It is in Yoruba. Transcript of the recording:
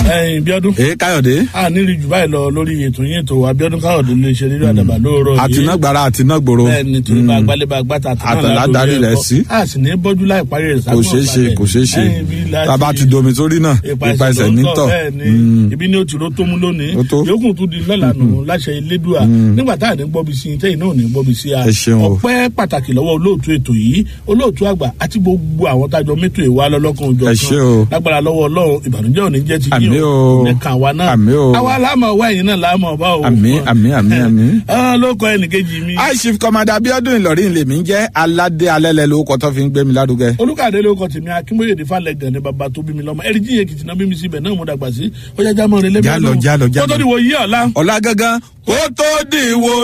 ẹyin bíọ́dún. ee káyọ̀dé. a nílì jù báyìí lọ lórí ètò yín ètò abiodun káyọ̀dé lè ṣe nínú àdàbà lóòrọ̀ yìí. àtinágbára àtinágbòro. bẹ́ẹ̀ni torí bá gbálẹ̀ bá gbàtà àtàlà darí rẹ̀ sí. a sì ní bọ́jú láì parí rẹ̀ kò ṣeé ṣe kò ṣeé ṣe tàbá ti domi sórí náà ipa ẹsẹ̀ nítọ̀. ibi ni o ti ro tó mú lónìí Ó tó. yòókù tún di lọ́la nù láṣẹ elédùà nígbà tá à ní gbọ́bi sí i tẹ́yìn náà ò ní gbọ́bi sí a Ẹ ṣeun o. ọpẹ́ pàtàkì lọ́wọ́ olóòtú ètò yìí olóòtú àgbà àti gbogbo àwọn tájọ mẹ́tò ìwà lọ́lọ́kan òjò Ẹ ṣé o. lágbára lọ́wọ́ ọlọ́run ìbànújẹ́ ò ní jẹ́ ti Àmín o. nìkan àwa náà Àmín o. àwa láàmú ọwọ́ ẹ̀yìn náà láàmú ọba o Àmín, àmín, àmín, àmín. Ah, ló kọ ẹnìkejì mi high chief commander abiodun ìlọrin lèmi ń jẹ́ aládé alẹ́lẹ́ lórúkọ tó fi ń gbé mi lárugẹ. olùkàdé ló kọ tèmi akínbóyèdè falẹgàn ní baba tó bí mi lọmọ ẹrí jíye kìtìnà bí mi síbẹ náà mo dàgbà sí ó yá jámọ rẹ lẹbi Jálọ, jálọ, jálọ. kótó ni wò yí ọ̀la. ọ̀la gangan kó tó dìwọ́